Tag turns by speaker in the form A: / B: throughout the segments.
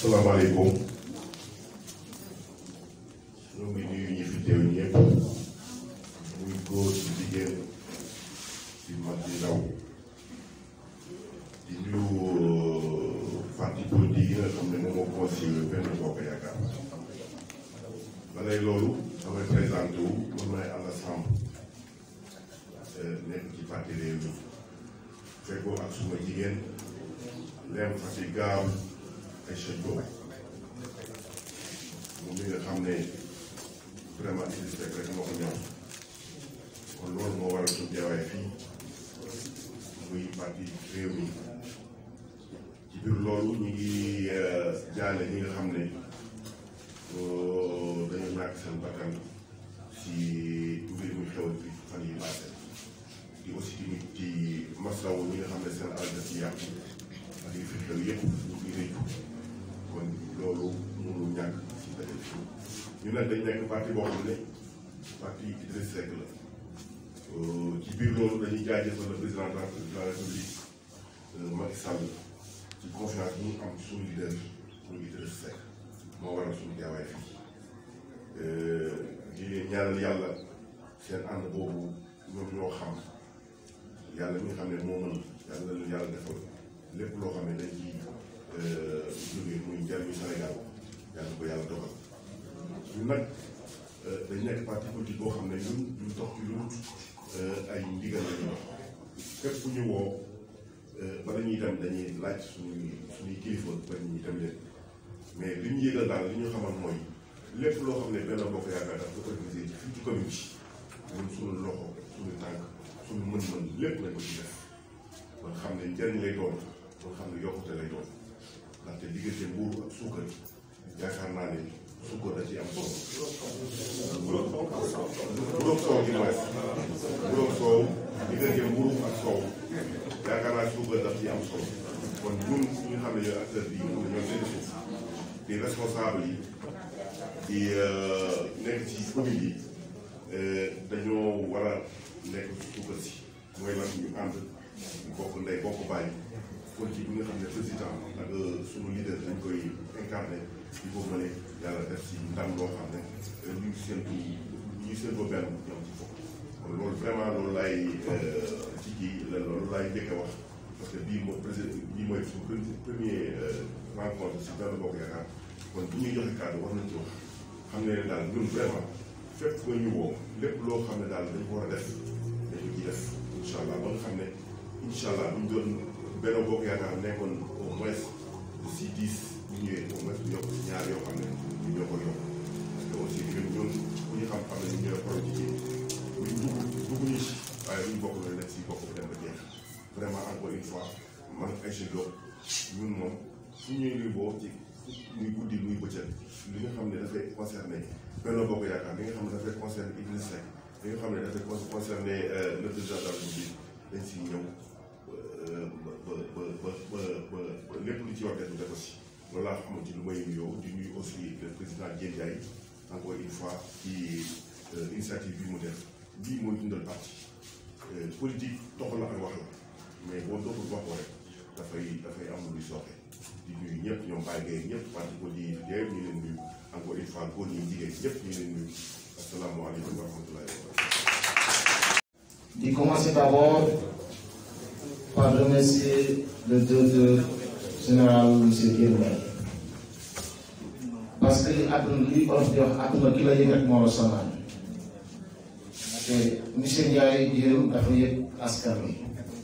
A: salaamaaleykum ñu ngi nuyu ñi fi teew ñëpp muy góor ci jigéen ci mag di ndaw di nuyu parti politique yi nga xam ne moom moo conseillé benn bokk yaakaar balay loolu damay présenté wu man maay Alla Samb nekk ci parti réew mi fekkoo ak suma jigéen lem Fatick gaaw ay Cheikh moom mi nga xam ne vraiment Idriss Seck rek moo ko ñor kon loolu moo waral suñu teewaay fii muy parti réew mi ci biir loolu ñu ngi jaale ñi nga xam ne dañu ñàkk seen bakkan ci mbir mi xew bi fan yi passé di aussi tamit ci maslawu ñi nga xam ne seen alal daf ci yàqu ak yi fi xew yëpp ñu ngi réccu kon loolu mënul ñàkk ci daje ñu nag dañ nekk parti boo xam ne parti Idriss Seck la ci biir loolu dañuy jaajëfal le président de la république Macky Sall ci confiance bi ñu am suñu leader muy Idriss Seck moo waral suñu teewaay fii di leen ñaanal yàlla seen ànd boobu ñoom ñoo xam yàlla mi nga xam ne moo mën yàlla leen yàlla defal lépp loo xam ne dañ ci jógee muy njariñu Sénégal yàlla ko yàlla dogal ñun nag dañ nekk parti politique boo xam ne ñun duñ dox ci lu ay ndigal la ñu dox képp ku ñu woo bala ñuy dem dañuy laaj suñuy suñuy kilifa ba ñuy dem leen mais li ñu yëgal daal li ñu xamal mooy lépp loo xam ne benn bokk yaakaar daf ko organisé ci fii ci commune bi ñun suñu loxo suñu tànk suñu mën-mën lépp lañ ko ci def ba xam ne njëriñ lay doon ba xam ne yokkute lay doon ndaxte diggante mbuuru ak suukar yaakaar naa ne suukar da ci am solo. mburoog soow gi mooy mburoog soow diggante mbuuru ak soow yaakaar naa suukar daf ci am solo kon ñun ñu xam ne ñooy acteur bi ñoom ñoo seen suuf di responsable yi di nekk ci commune yi dañoo war a nekk suukar si mooy lan ñu ànd bokk ndey bokk bàyyi politique bi nga xam ne président ak sunu leader dañ koy incarné il faut que ne yàlla def si ndam loo xam ne ñu ngi séntu ñu ngi séntu benn ñoom ci foofu kon loolu vraiment loolu laay ci kii loolu laay njëkk a wax parce que bii mooy président bii mooy suñu premier rencontre si benn bokk yaakaar kon bu ñuy joxe kàddu war nañ ci wax xam ne daal ñun vraiment fépp nga ñu woo lépp loo xam ne daal dañ ko war a def dañ ko ciy def incha allah ba nga xam ne incha allah bu ñu doon benn bokk yaakaar nekkoon au moins si dix ñu ñëwee au moins yokk ñaar yoo xam ne ñu ñoo ko yokk parce que aussi ñun ñun ku ñu xam xam ne ñu ñooy xool ci kii buñ dugg dugg ñu si waaye buñ bokk na nekk si bokk bu dem ba jeex vraiment encore une fois man Aïcha Diop ñun moom su ñuy luy boo ci muy guddi muy bëccëg li nga xam ne dafay concerné benn bokk yaakaar li nga xam ne dafay concerné Idriss Seck li nga xam ne dafay concerné le président de la République dañ si ñëw ba ba ba ba ba ba lépp lu ci war def def aussi loolu laa xamante ni lu may nuyoo di nuyu aussi le président Diène Ndiaye encore une fois ci initiative bi mu def lii mooy dundal parti politique doxal la ak wax la mais boo doxul wax ko rek dafay dafay am luy sooxe di nuyu ñëpp ñoom Baye Gueye ñëpp parti politique yi yëpp ñu leen nuyu encore une fois góor ñi jigéen ñëpp ñu leen nuyu asalaamaaleykum wa rahmatullahi wa barakatuh.
B: di commencer d'abord par remercier le directeur général monsieur Guèye parce que li àdduna li olof di wax àdduna ki la yëg rek moo la sonal te monsieur Ndiaye yéen dafa yëg askan wi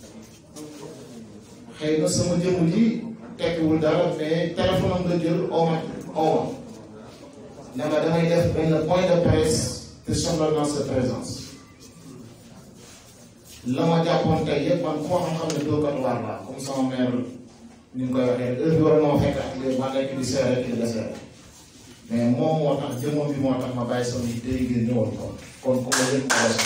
B: xëy na sama jëmm ji tekkiwul dara mais téléphone am nga jël oo ma oo ma ne ma damay def benn point de presse te soxla dans sa présence la ma jàppoon tey yëpp man ku ma xam-xam ne dóorkat waar laa comme sama mère ni mu koy waxee heure bi war moo fekk ak léegi ma nekk di seere ki la seere mais moom moo tax jëmmam bi moo tax ma bàyyi sama yi day gën ñëwoon ko kon ku ma yëg ma la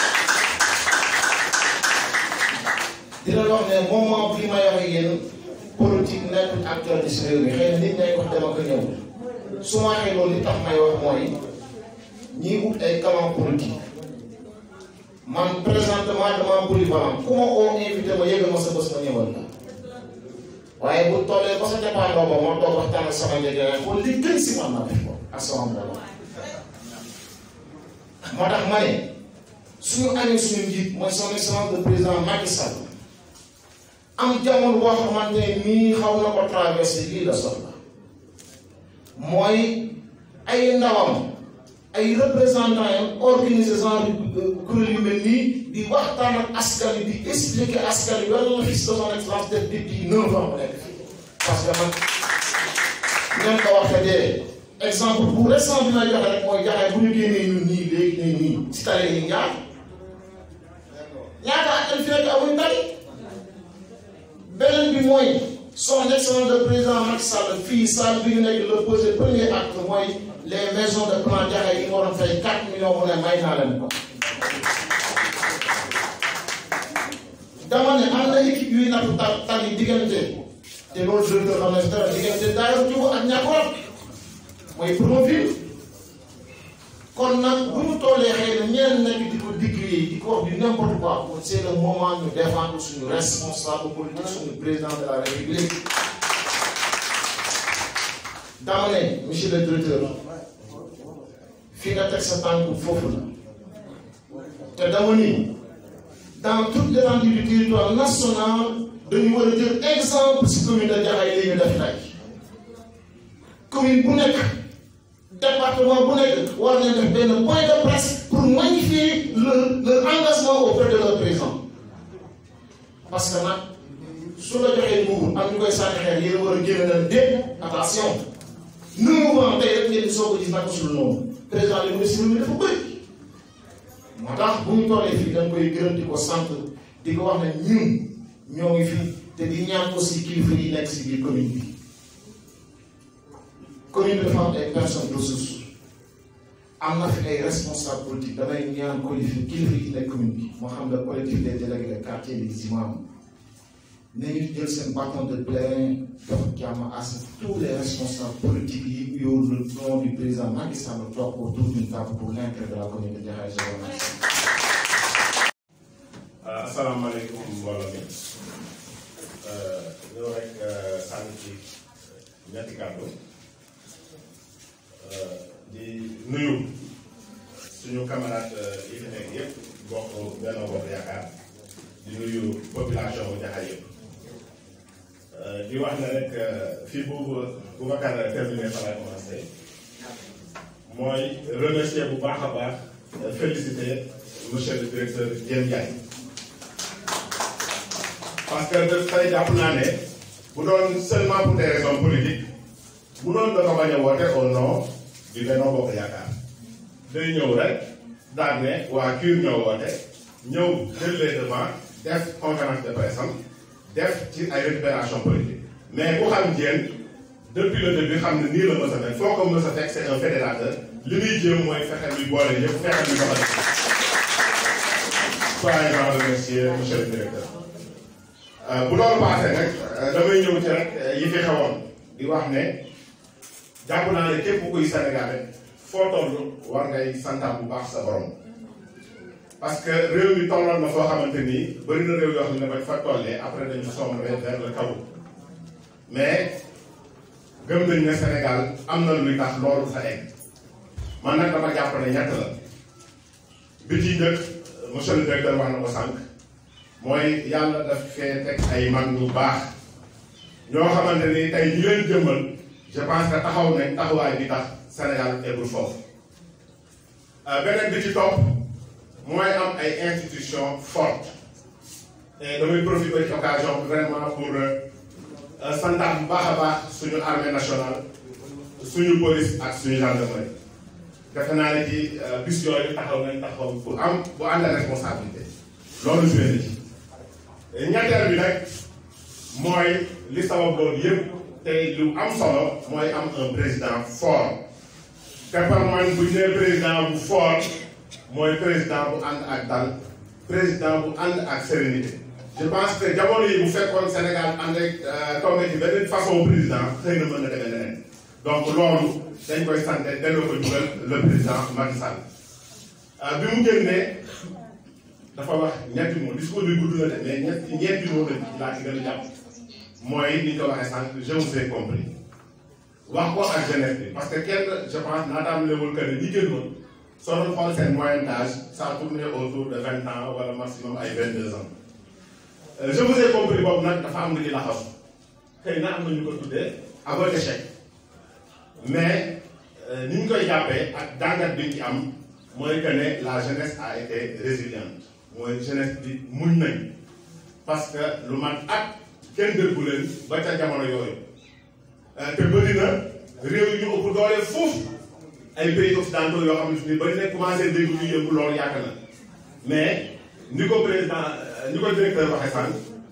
B: dina wax ne moment bi may wax ak yéen politique nekkul actualité si réew mi xëy na nit ñay wax dama ko ñëw su ma waxee loolu li tax may wax mooy ñiy ut ay calan politique man présentement dama polyvalent ku ma oo invité ma yëgal ma sa bés ma ñëwal la waaye bu tollee ba sa dépendoo ba moo toog waxtaan ak sama njëgee xool li gën si man ma def ko ak sama mbooloo moo tax ma ne suñu amee suñu njiit mooy son excellence le président Macky Sall am jamono boo xamante ne nii xaw na ko traversé lii la soxla mooy ay ndawam ay représentants yi organisé genre kuréel yu mel nii di waxtaan ak askan wi di expliquer askan wi lan la fi son excellence def depuis neuf ans mu nekk fii parce que man ngeen ko waxee dee exemple bu récent bi may joxe rek mooy jaxee bu ñu génnee ñun nii léegi nii nii si tali yi ñaar ñaata at fi nekk amuñ tali beneen bi mooy son excellence le président Macky Sall fii salle bi ñu nekk le posé premier acte mooy les maisons de plan jaxee yi nga waroon fay 4 millions mu ne may naa leen ko dama ne am na équipe yuy nattu ta tali diggante te loolu directeur xam ne si dara diggante daayoo jubu ak ñàkkoon mooy Promoville kon nag bu ñu tollee xëy na ñeen nekk di ko digg di ko wax du n'importe quoi kon c'est le moment ñu défendre suñu responsable politique suñu président de la république dama ne monsieur le directeur fii nga teg sa tànk foofu la te dama ni dans toute l'étendue du territoire national dañu war a jël exemple si commune de Jaxaay li ñu def tey commune bu nekk département bu nekk war nañ def benn point de presse pour magnifier leur leur engagement auprès de leur président parce que nag su la joxee nguur am ñu koy sànni xeer yéen a war a génn leen déet attention nu mu wax tey rek ngeen soo ko gis nag sul noonu président li ministre mi dafa bëri moo tax bu ñu tollee fii dañ koy gërëm di ko sant di ko wax ne ñun ñoo ngi fi te di ñaan aussi kilifa yi nekk si biir commune bi commune bi dafa am ay personnes ressources am na fi ay responsables politiques damay ñaan kilifa kilifa yi nekk commune bi moo xam ne collectif des délégués de quartier des imams nañu jël seen bâton de pèlerin dox jàmm à ce que tous les responsables politiques yi yow le nom du président Macky Sall toog autour d'une table pour l'intérêt de la commune de Jaxaay je vous remercie.
C: asalaamaaleykum mbooloo mi ñëw rek sànni ci ñetti kàddu di nuyu suñu camarade yi fi nekk yëpp bokk Benno Bokk Yaakaar di nuyu population bu Jaxaay yëpp di wax ne rek fii boobu Boubacar terminé fa lay commencé mooy remercier bu baax a baax féliciter monsieur le directeur Diène Ndiaye parce que dafay jàpp naa ne bu doon seulement pour des raisons politiques bu doon da ko bañ a woote au nom du Benno Bokk Yaakaar day ñëw rek daal ne waa KUR ñoo woote ñëw jël les devants def conférence de presse am def ci ay récupération politique mais ku xam Diène depuis le début xam ne nii la mës a mel foo ko mës a fekk c'est un fédérateur li muy jéem mooy fexe luy boole ñëpp fexe luy doxal soyez grand remercier monsieur le directeur bu loolu paasee nag damay ñëw ci rek yi fi xewoon di wax ne jàpp naa ne képp kuy Sénégalais foo toll war ngay santaat bu baax sa borom parce que réew mi tolloon na foo xamante ni bëri na réew yoo xam ne bañ fa tollee après dañu sombre vers le chaos mais gëm nañ ne Sénégal am na luy tax loolu sa egg man nag dama jàpp ne ñett la bi ci njëkk monsieur le directeur wax na ko sànq mooy yàlla daf fee teg ay mag ñu baax ñoo xamante ni tey ñi leen jëmmal je pense que taxaw nañ taxawaay bi tax Sénégal eggul foofu beneen bi ci topp mooy am ay institutions fortes et damay profiter ci occasion bi vraiment pour santaat bu baax a baax suñu armée nationale suñu police ak suñu gendarmerie defe naa ne ci bis yooyu taxaw nañ taxaw bu am bu ànd responsabilité loolu joué na ci ñetteel bi nag mooy li sabab loolu yëpp tey lu am solo mooy am un président fort te par man bu ñu nee président bu fort mooy président bu ànd ak dal président bu ànd ak sérénité je pense que jamono yi bu fekkoon Sénégal ànd ak tombé ci beneen façon président xëy na mën na demee leneen donc loolu dañ koy sant delloo ko jugal le président Macky Sall bi mu génnee dafa wax ñetti mots discours bi gudd na de mais ñetti ñeenti mots la laa ci gën a jàpp mooy ni ñu ko waxee sànq je vous ai compris wax ko ak jeunesse bi parce que kenn je pense naataam lewul que ne ñi génnoon soo doon xool seen moyenne d'âge ça tourne autour de vingt ans wala maximum ay vingt deux ans je vous ai compris boobu nag dafa am lu ñu laxasu xëy na am na ñu ko tuddee aveu d'échec mais ni ñu koy jàppee ak jàngat bi ñu ci am mooy que ne la jeunesse a été résiliente mooy jeunesse bi muñ nañ parce que lu mat at kenn déggu leen ba ca jamono yooyu te bëri na réew yi ñu ëpp doole foofu ay pays occidentaux yoo xamante ni bëri na commencé dégg ñu yëngu loolu yàgg na mais ni ko président ni ko directeur waxee sànq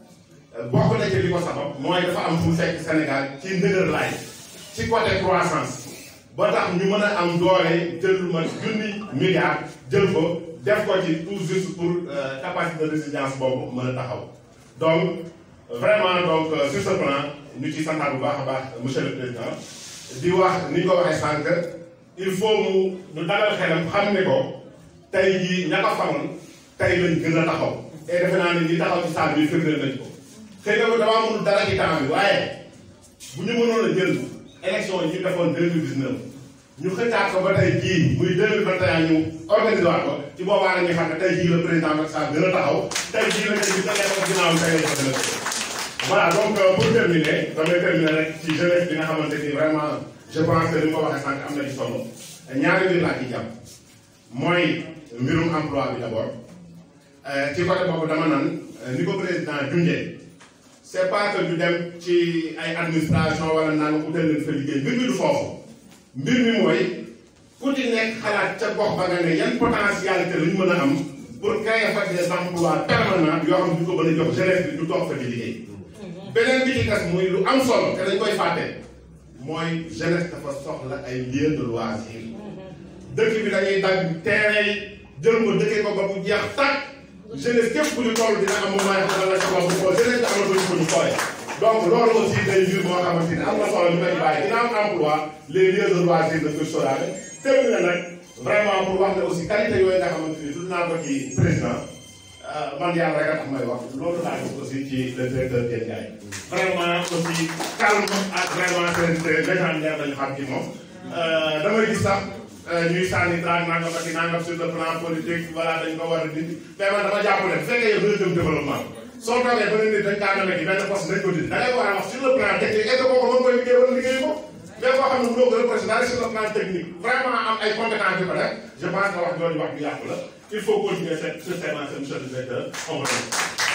C: bokk na ci li ko sabab mooy dafa am fu mu fekk Sénégal ci ndëgër laay ci côté croissance ba tax ñu mën a am doole jël lu mat junni milliards jël ko def ko ci tout juste pour capacité de résilience boobu mën a taxaw donc vraiment donc sur ce plan ñu ci santaat bu baax a baax monsieur le président di wax ni ñu ko waxee sànq il faut mu ñu dalal xelam xam ne ko tey jii ña ko faroon tey lañ gën a taxaw et defe naa ne ñi taxaw ci salle bi firndeel nañ ko xëy na damaa mënul dara ci temps bi waaye bu ñu mënoon a jël élection yi ñu defoon deux mille dix neuf ñu xëccaat ko ba tey jii muy deux mille vingt et un ñu organisé waat ko ci boobaa la ñuy xam ne tey jii le président Macky Sall gën a taxaw tey jii la ñu tege ko ginnaaw tey lañ ko gën a voilà donc pour terminer damay terminer rek ci jeunesse bi nga xamante ni vraiment je pense que ni ma ko waxee sànq am na ci solo ñaari mbir laa ciy jàpp mooy mbirum emploi bi d' abord ci côté boobu dama nan ni ko président junjee c' est pas que ñu dem ci ay administration wala naan utal leen fa liggéey mbir mi du foofu mbir mi mooy ku ci nekk xalaat ca gox ba nga ne yan potentialité la ñu mën a am pour créer fa des emplois permanents yoo xam ne du ko mën a jox jeunesse bi du toog fa di liggéey. beneen bi ci des muy lu am solo te dañ koy fàtte mooy jeunesse dafa soxla ay lieux de loisir dëkk bi dañuy dagg terrain yi jël ko dëkkee ko ba bu jeex tàkk jeunesse képp ku ñu toll dina am moment yoo xam ne la bu xool jeunesse bi amatuñu ko ñu xoolee donc loolu aussi day mbir moo xamante ni am na solo ñu koy bàyyi dina am emploi les lieux de loisir na koy sóoraale tënk na nag vraiment pour wax ne aussi qualité yooyu nga xamante ni tudd naa ko ci président man yàlla rek a tax may wax loolu laa gis aussi ci le directeur Diène Ndiaye vraiment aussi calme ak vraiment sérénité légendaire dañu xam ci moom damay gis sax ñuy sànni traag nangam ak nangam sur le plan politique voilà dañ ko war a dindi mais man dama jàpp ne bu fekkee yow dina jëm développement soo toogee ba ne nit dañ kaa demee ci benn poste dañ ko dindi da ngay war a wax sur le plan technique est-ce que kooku mën koy liggéey wala liggéey ko mais koo xam ne mënoo ko représenté sur le plan technique vraiment am ay compétences yu ko def je pense que wax jooju wax ju yàqu la il faut continuer cette sur ces lancées monsieur le directeur on